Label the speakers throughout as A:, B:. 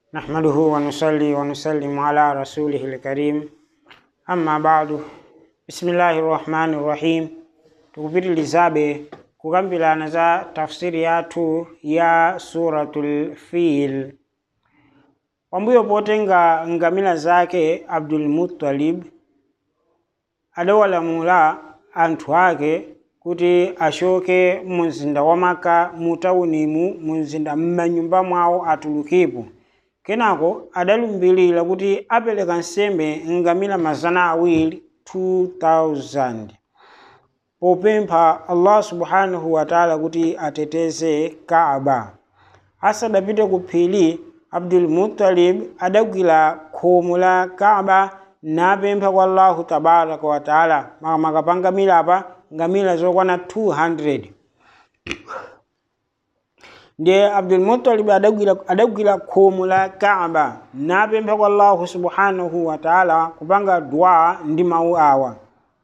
A: نحمده ونصلي ونسلم على رسوله الكريم أما بعد بسم الله الرحمن الرحيم tukupitilizabe kukambirana za tafsiri yathu ya suratul fil pambuyo potenga ngamira zake abdul muttalib adawalamula anthu ake kuti ashoke mu mzinda wa maka mu taunimu mu mzinda m'manyumba mwawo atulukepo kenako adalumbirira kuti apereka nsembe ngamira mazana awiri 2000 popempha allah subhanahu wataala kuti ateteze kaaba asadapite ku phiri abdul muttalib adagwira khomo la kaaba napempha kwa allahu tabaraka wataala makamaka pa ngamira apa ngamira zokwana 200 ndiye abdul muttalib adagwira, adagwira khomo la kaaba napempha kwa allahu subhanahu wataala kupanga dua ndi mawu awa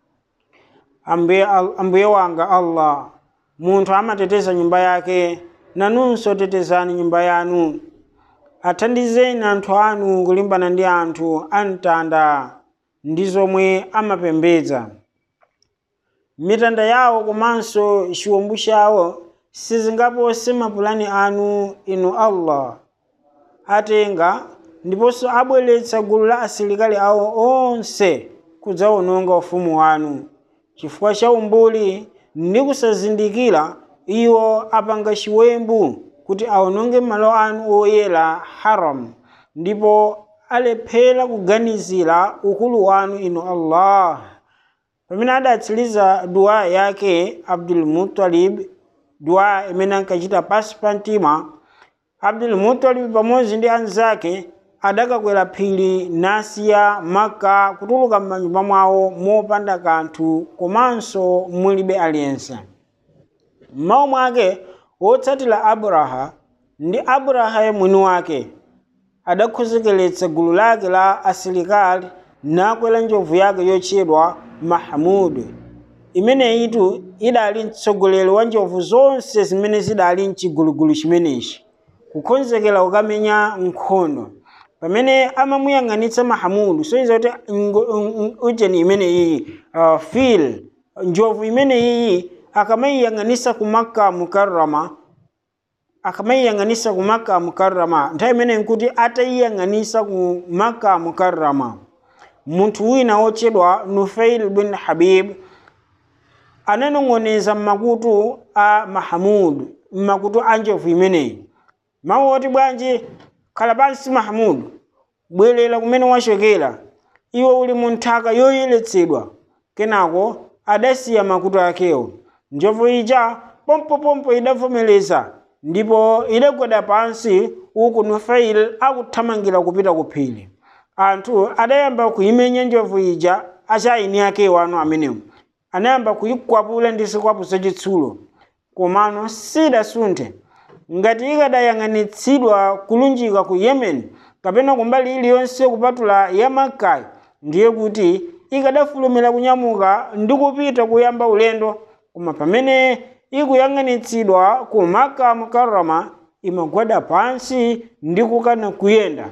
A: ambuye, ambuye wanga allah munthu amateteza nyumba yake nanunso tetezani nyumba yanu athandizeni anthu anu kulimbana ndi anthu amtanda ndi zomwe amapembedza mitanda yawo komanso chiwombu chawo sizingapose mapulani anu inu allah atenga ndiponso abweretsa gulu la asilikali awo onse kudzawononga ufumu wanu chifukwa cha umbuli ndi kusazindikira iwo apanga chiwembu kuti awononge malo anu oyera haram ndipo alephera kuganizira ukulu wanu inu allah pamene adatsiriza dua yake abdul muttalib dua imene ankachita pasi pa mtima abdul muttalib pamodzi ndi anzake adakakwera phiri nasiya maka kutuluka m'manyumba mwawo mopanda kanthu komanso mulibe aliyense mmawa mwake wotsatira abraha ndi abraha mwini wake adakhozekeretsa gulu lake la asilikali nakwera njovu yake yotchedwa mahamudu imeneyitu idali mtsogoleri wa njovu zonse zimene zidali mchigulugulu chimenechi kukonzekera kukamenya nkhondo pamene amamuyang'anitsa mahamudu soiza kuti ujeni imeneyiyi uh, fil njovu imeneyiyi akamayiyang'anisa ku makka mukarrama akamayiyang'anisa ku makka mukarrama nthawi imeneyi nkuti atayiyang'anisa ku makka mukarrama munthu wina wotchedwa nufail bin habib ananong'oneza m'makutu a mahamudu m'makutu a njovu imeneyi mawu oti bwanji khala pansi mahamudu bwerera kumene wachokera iwe uli mu nthaka yoyeretsedwa kenako adasiya makutu akewo njovu ija pompopompo idavomereza ndipo idagwada pansi uku nufail akuthamangira kupita ku phiri anthu adayamba kuyimenya njovu ija achayini akewo anu amenewo anayamba kuyikwapula ndi zikwapu zachitsulo komano sidasunthe ngati ikadayang'anitsidwa kulunjika ku yemen kapena kumbali iliyonse kupatula ya makai ndiye kuti ikadafulumira kunyamuka ndi kupita kuyamba ulendo koma pamene ikuyang'anitsidwa ku maka mukarrama imagwada pansi ndi kukana kuyenda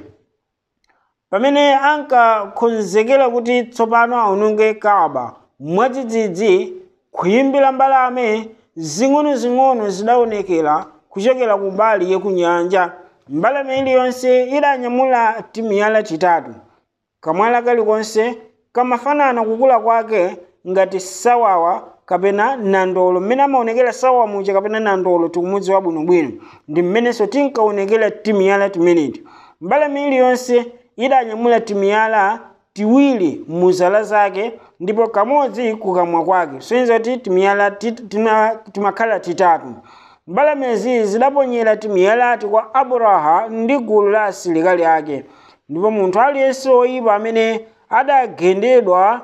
A: pamene ankakonzekera kuti tsopano aononge kaaba mwadzidzidzi kuyimbira mbalame zing'ono-zing'ono zidaonekera kuchokera kumbali yekunyanja mbalame iliyonse idanyamula timiyala titatu kamwala kalikonse kamafanana kukula kwake ngati sawawa kapena nandolo mmene amaonekera sawawa muja kapena nandolo tikumudziwa bwinobwino ndi mmenenso tinkaonekera timiyala timeneti mbalame iliyonse idanyamula timiyala tiwiri muzala zake ndipo kamodzi kukamwa kwake soyenza kuti timiyala timakhala titatu mbalamezi zidaponyera timiyalati kwa abraha ndi gulu la asilikali ake ndipo munthu aliyense woyipa amene adagendedwa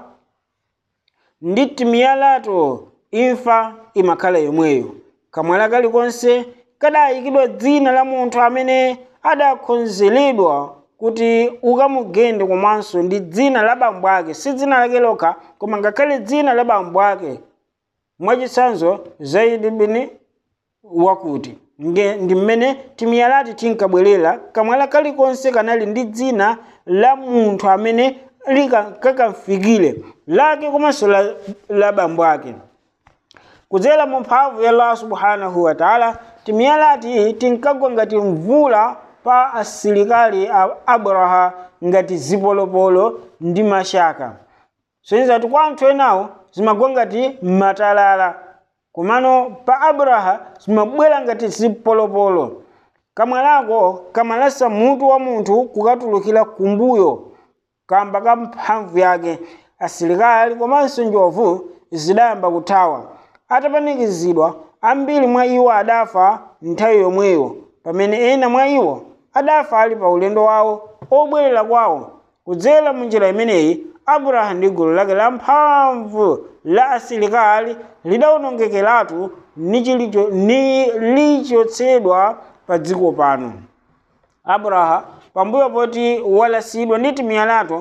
A: ndi timiyalato imfa imakhala yomweyo kamwala kalikonse kadayikidwa dzina la munthu amene adakonzeredwa kuti ukamugende komanso ndi dzina la bambo ake si dzina lake lokha koma ngakhale dzina la bambo ake mwachitsanzo zaidi bini wakuti nge ndi mmene timiyalati tinkabwerera kamwala kalikonse kanali ndi dzina la munthu amene likakamfikire lake komanso la, la bambo ake kudzera mu mphamvu ya allah subhanahu wa taala timiyalati tinkagwa ngati mvula pa asilikali a abraha ngati zipolopolo ndi mashaka soyizati kwa anthu enawo zimagwa ngati matalala komano pa abraha zimabwera ngati zipolopolo kamwalako kamalasa mutu wa munthu kukatulukira kumbuyo kamba ka mphamvu yake asilikali komanso njovu zidayamba kuthawa atapanikizidwa ambiri mwa iwo adafa nthawi yomweyo pamene ena mwa iwo adafa ali pa ulendo wawo obwerera kwawo kudzera mu njira imeneyi abraha ndi gulu lake la mphamvu la asilikali lidawonongekeratu ni chilicho- ni lichotsedwa pa dziko pano abraha pambuyo poti walasidwa ndi timiyalato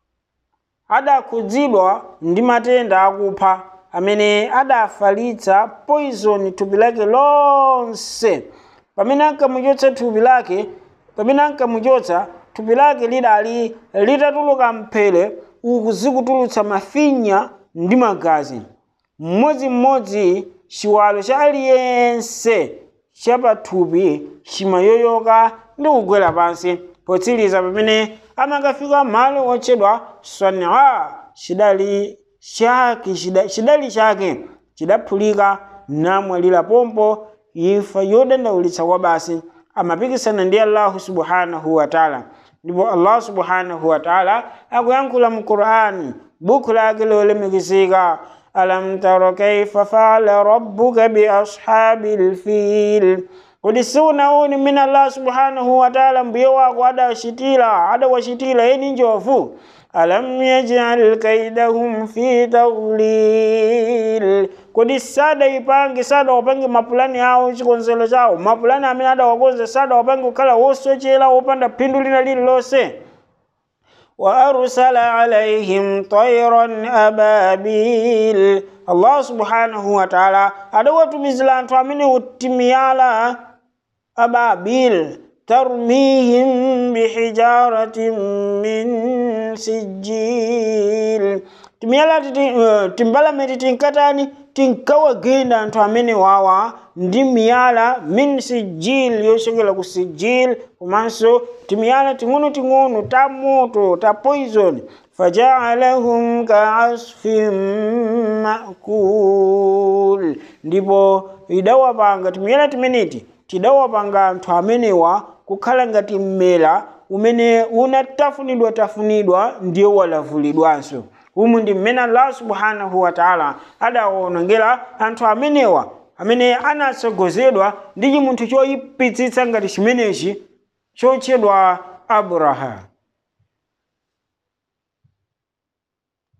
A: adakhudzidwa ndi matenda akupha amene adafalitsa poison thupi lake lonse pamene ankamuchotsa thupi lake pamene ankamuchotsa thupi lake lidali litatuluka mphere uku zikutulutsa mafinya ndi magazi mmodzimmodzi chiwalo cha aliyense chapathupi chimayoyoka ndi kugwera pansi potsiriza pamene amakafika malo otchedwa swanaa chidali chake chida- chidali chake chidaphulika namwalira pompo imfa yodandaulitsa kwa basi amapikisana ndi allahu subhanahu wa taala ndipo allah subhanahu wa taala akuyankhula mu qur'ani buku lake lolemekezeka alam taro kaifa faala rabbuka biashabi lfil kodi siunaoni mmene allah subhanahu wa taala mbuye wako adawachitira adawachitira eni njovu alam yajal kaidahum fi tadlil kodi sadaipange sadawapange mapulani awo chikonzero chawo mapulani amene adawakonza sadawapange kukhala wosochera wopanda phindu lina lililonse وأرسل عليهم طيرا أبابيل الله سبحانه وتعالى أدواتمizila anthu amene utimiyala ababil tarmihim bihijaratin min sijil timiyala titi uh, timbalameti tinkatani tinkawagenda anthu amene wawa ndi miyala min sijil yochokera ku sijil komanso timiyala ting'onoting'ono ta moto ta poison fajaalahum kaasfin makul ndipo idawapanga timiyala timeneti tidawapanga anthu amenewa kukhala ngati mmela umene unatafunidwa tafunidwa ndiye walavulidwanso umu ndi mmene allah subhanahu wa taala adawonongera anthu amenewa amene anatsogozedwa ndi chimunthu choyipitsitsa ngati chimenechi chotchedwa abraha